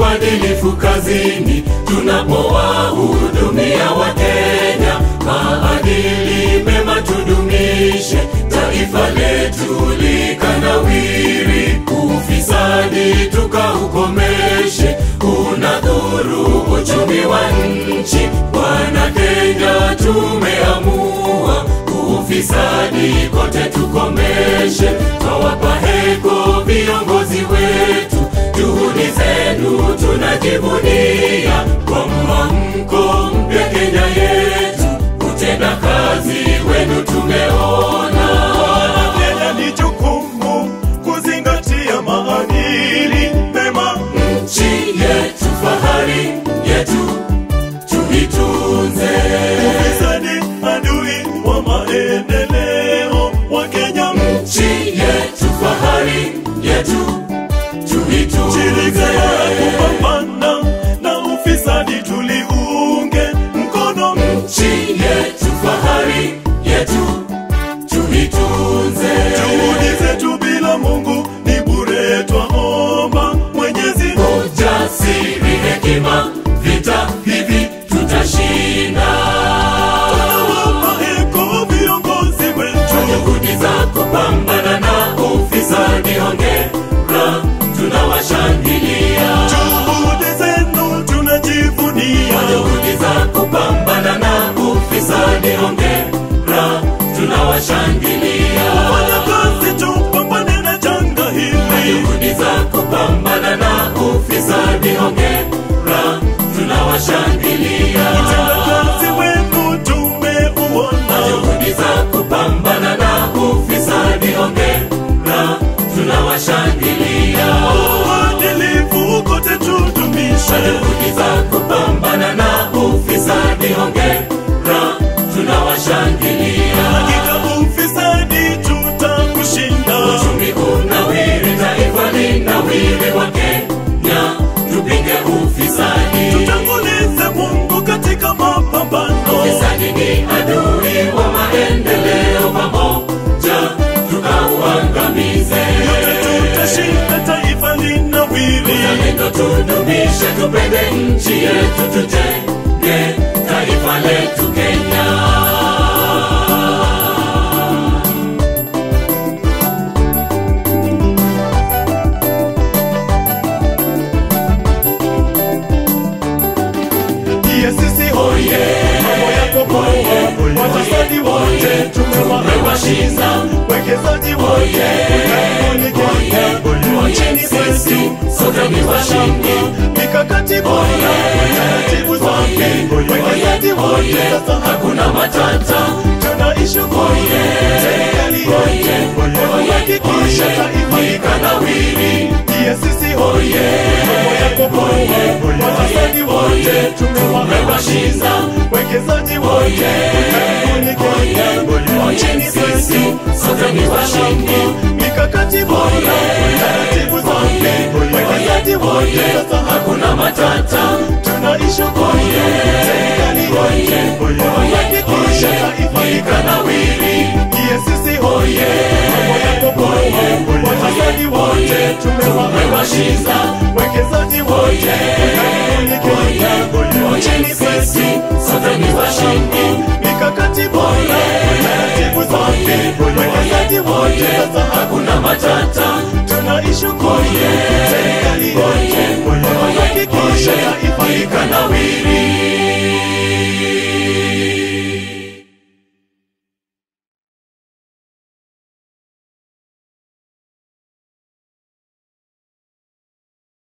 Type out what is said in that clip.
uadilifu kazini tunapowahudumia Wakenya. Maadili mema tudumishe, taifa letu likanawiri. Ufisadi tukaukomeshe, unadhuru uchumi wa nchi. Bwana Kenya, tumeamua ufisadi kote tukomeshe. Twawapa heko viongozi wetu, juhudi zenu tunajivunia. Kwa mwamko mpya Kenya yetu, utenda kazi wenu tumeona. Kenya ni jukumu kuzingatia maadili mema. Nchi yetu fahari yetu, tuitunze. Ufisadi adui wa maendeleo wa Kenya. Nchi yetu fahari yetu, tuitunze. Shirika la kupambana na ufisadi tuliunge mkono. nchi yetu fahari yetu tuitunze Juhudi zetu bila Mungu ni bure, twaomba Mwenyezi ujasiri hekima vita hivi tutashinda tunawapa heko viongozi kwa wetu. juhudi za kupambana na ufisadi hongera tunawashangilia Juhudi zenu tunajivunia. kwa juhudi za kupambana na ufisadi hongera tunawashangilia Fanya kazi tupambane na janga hili. juhudi za kupambana na ufisadi hongera tunawashangilia Utenda kazi wenu tumeuona. juhudi za kupambana na ufisadi hongera tunawashangilia Uadilifu kote tudumishe. juhudi za kupambana na ufisadi hongera tunawashangilia Hakika ufisadi tutakushinda. uchumi unawiri taifa linawiri wa Kenya tupinge ufisadi Tutangulize Mungu katika mapambano. Ufisadi ni adui wa maendeleo, pamoja tukauangamize. Yote tutashinda, taifa linawiri. Uzalendo tudumishe, tupende nchi yetu, tujenge taifa letu Kenya. Ndiye sisi hoye, mambo yako poa. Wafisadi wote tumewashinda. Tumewashinda. Wekezaji wote ulimwenguni Kenya. Nchini kwetu sote ni washindi. mikakati bora, taratibu zake, wekezaji wote sasa Hakuna matata, tunaishukuru serikali yetu kuhakikisha taifa ikanawiri. ndiye sisi hoye, mambo yako poa. Wafisadi wote tumewashinda. Wekezaji wote ulimwenguni Kenya. Nchini kwetu sote ni washindi. mikakati bora, taratibu zake, wekezaji wote sasa Hakuna matata, tunaishukuru serikali yetu kuhakikisha taifa ikanawiri. ndiye sisi hoye, mambo yako poa. Wafisadi wote tumewashinda. Wekezaji wote ulimwenguni Kenya. Nchini kwetu sote ni washindi. mikakati bora, taratibu zake, wekezaji wote sasa Hakuna matata, tunaishukuru serikali yetu kuhakikisha taifa ikanawiri.